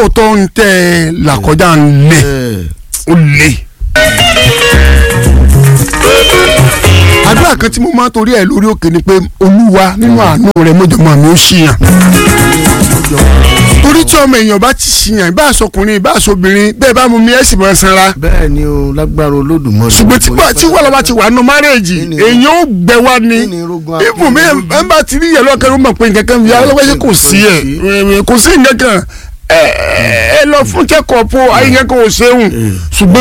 lóòótọ́ ń tẹ́ ẹ làkọjá ń lé ó lé. àdúrà kan tí mo máa ń torí ẹ̀ lórí òkè ni pé olúwa nínú àánú rẹ̀ mọ́jọ́mọ́ mi ó ṣìyàn torí tí ọmọ èèyàn bá ti ṣìyàn ìbá àṣọkùnrin ìbá àṣọbìnrin bẹ́ẹ̀ bá mú mi ẹ̀ sì máa sanra bẹ́ẹ̀ ni o lágbára olódùmarè. ṣùgbọ́n tí wà- tí wàhálà bá ti wà nù márẹ́ẹ̀jì Kí ni- èèyàn ó gbẹ wá ní kí ni irógun akọ- ibùn mi ẹ̀ ń bá ti rí yẹn lọ́kẹ́ ló mọ̀ pé nǹkan kan fi alọ́wọ́sẹ́ kò sí ẹ̀ kò sí nǹkan kan ẹ ẹ lọ fún kẹ́kọ̀ọ́ po ayé nǹkan kan ò ṣeun ṣùgbọ́n